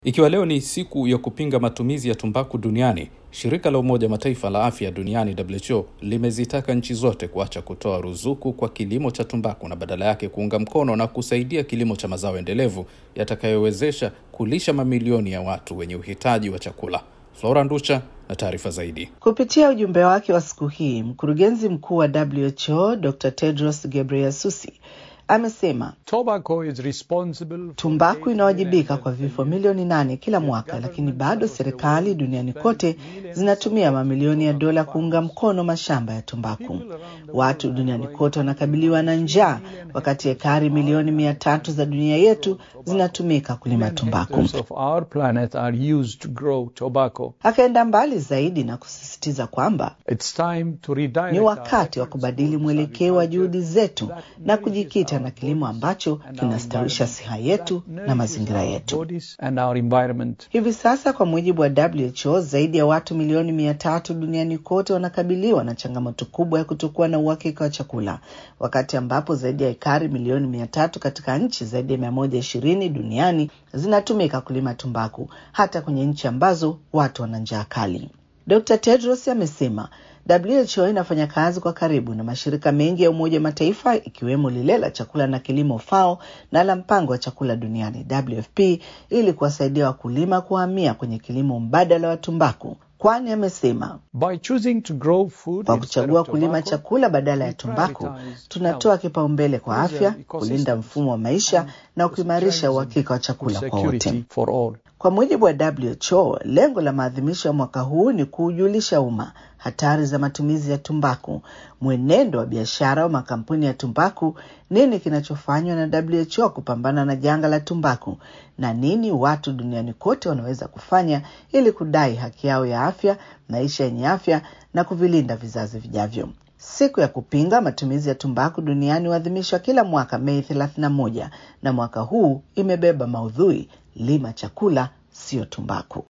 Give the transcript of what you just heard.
Ikiwa leo ni siku ya kupinga matumizi ya tumbaku duniani, shirika la Umoja wa Mataifa la afya duniani WHO limezitaka nchi zote kuacha kutoa ruzuku kwa kilimo cha tumbaku na badala yake kuunga mkono na kusaidia kilimo cha mazao endelevu yatakayowezesha kulisha mamilioni ya watu wenye uhitaji wa chakula. Flora Nducha na taarifa zaidi. Kupitia ujumbe wake wa siku hii, mkurugenzi mkuu wa WHO Dr. Tedros Ghebreyesus amesema tumbaku inawajibika kwa vifo milioni nane kila mwaka, lakini bado serikali duniani kote zinatumia mamilioni ya dola kuunga mkono mashamba ya tumbaku. Watu duniani kote wanakabiliwa na njaa, wakati ekari milioni mia tatu za dunia yetu zinatumika kulima tumbaku. Akaenda mbali zaidi na kusisitiza kwamba ni wakati wa kubadili mwelekeo wa juhudi zetu na kujikita na kilimo ambacho kinastawisha siha yetu na mazingira yetu. Hivi sasa, kwa mujibu wa WHO, zaidi ya watu milioni mia tatu duniani kote wanakabiliwa na changamoto kubwa ya kutokuwa na uhakika wa chakula, wakati ambapo zaidi ya ekari milioni mia tatu katika nchi zaidi ya mia moja ishirini duniani zinatumika kulima tumbaku, hata kwenye nchi ambazo watu wana njaa kali. Dr. Tedros amesema WHO inafanya kazi kwa karibu na mashirika mengi ya Umoja wa Mataifa ikiwemo lile la chakula na kilimo FAO na la mpango wa chakula duniani WFP ili kuwasaidia wakulima kuhamia kwenye kilimo mbadala wa tumbaku, kwani amesema kwa kuchagua kulima chakula badala ya tumbaku tunatoa kipaumbele kwa afya, kulinda mfumo wa maisha na kuimarisha uhakika wa chakula kwa wote. Kwa mujibu wa WHO, lengo la maadhimisho ya mwaka huu ni kuujulisha umma hatari za matumizi ya tumbaku, mwenendo wa biashara wa makampuni ya tumbaku, nini kinachofanywa na WHO kupambana na janga la tumbaku, na nini watu duniani kote wanaweza kufanya ili kudai haki yao ya afya, maisha yenye afya na kuvilinda vizazi vijavyo. Siku ya kupinga matumizi ya tumbaku duniani huadhimishwa kila mwaka Mei 31 na mwaka huu imebeba maudhui lima chakula, sio tumbaku.